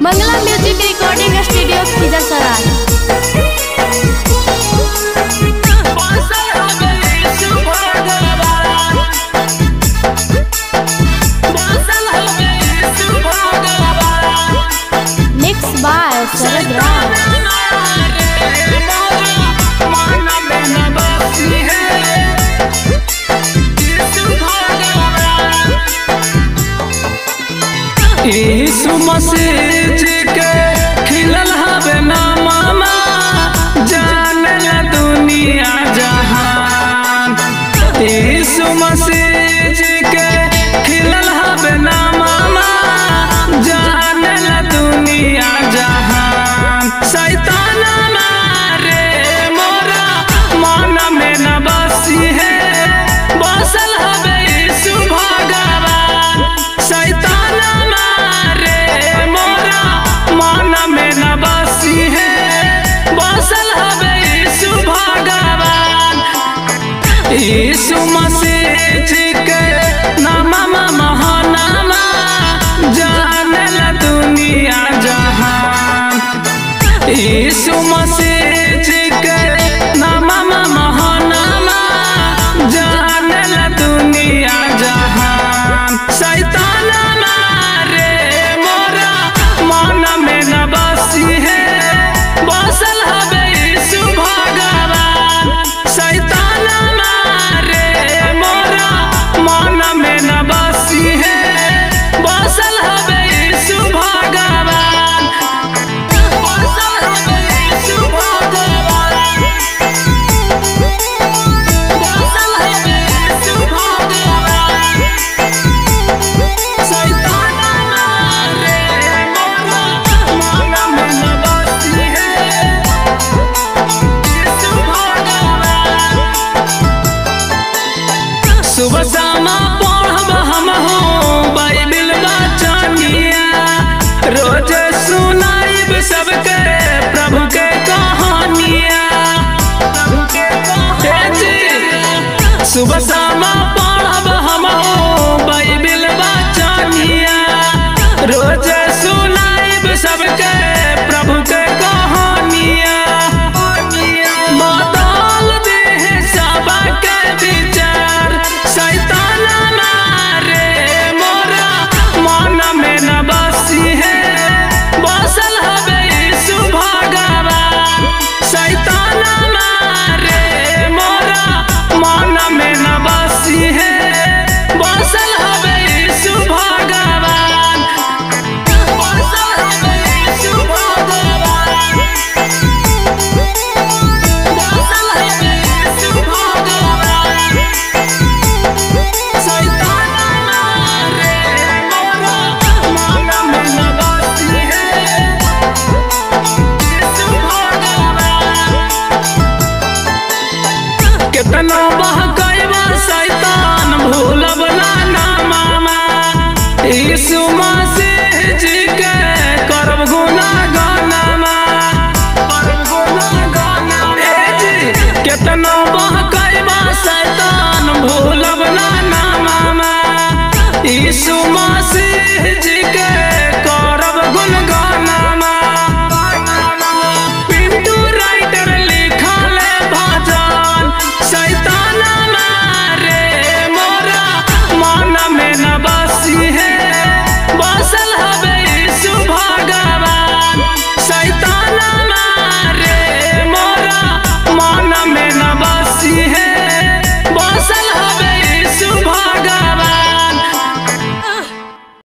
Mangla music recording studio Khizirsarai mix by Sharad Raj यीशु मसीह जी के खिलल हवे ना मामा जाने ला दुनिया जहान यीशु मसीह जी के खिलल हवे ना मामा जाने ला दुनिया जहान शैतान मारे मोरा मन में न बसी है बसल हवे यीशु भगवान शैतान मारे मोरा मन में न बसी है बसल हवे यीशु भगवान यीशु मसीह जी के नामा महानामा जाने ला दुनिया जहान यीशु मसीह जी के नामा महानामा जाने ला दुनिया जहान शैतान मारे मोरा मन में न बसी है बसल हवे यीशु भगवान शैतान मारे मोरा मन में न बसी है बसल हवे यीशु भगवान बसल हवे यीशु भगवान बसल हवे यीशु भगवान शैतान मारे मोरा मन में न बसी है यीशु भगवान सुबह शामा पढ़ब हम हो बाइबिल बचनिया रोज सुनाइब सबके प्रभु के कहानिया हे जी, सुबह शामा पढ़ब हम हो बाइबिल बचनिया रोज सुनाइब सबके प्रभु के कहानिया बदल दे सबके विचार शैतान मारे मोरा मन में न बसी है बसल हवे यीशु भगवान शैतान मारे मोरा मन में न बसी है बसल हवे यीशु भगवान बसल हवे यीशु भगवान बसल हवे यीशु भगवान शैतान मारे मोरा मन में न बसी है यीशु भगवान कितना बहकैबा शैतान भूलब ना ना मामा यीशु मसीह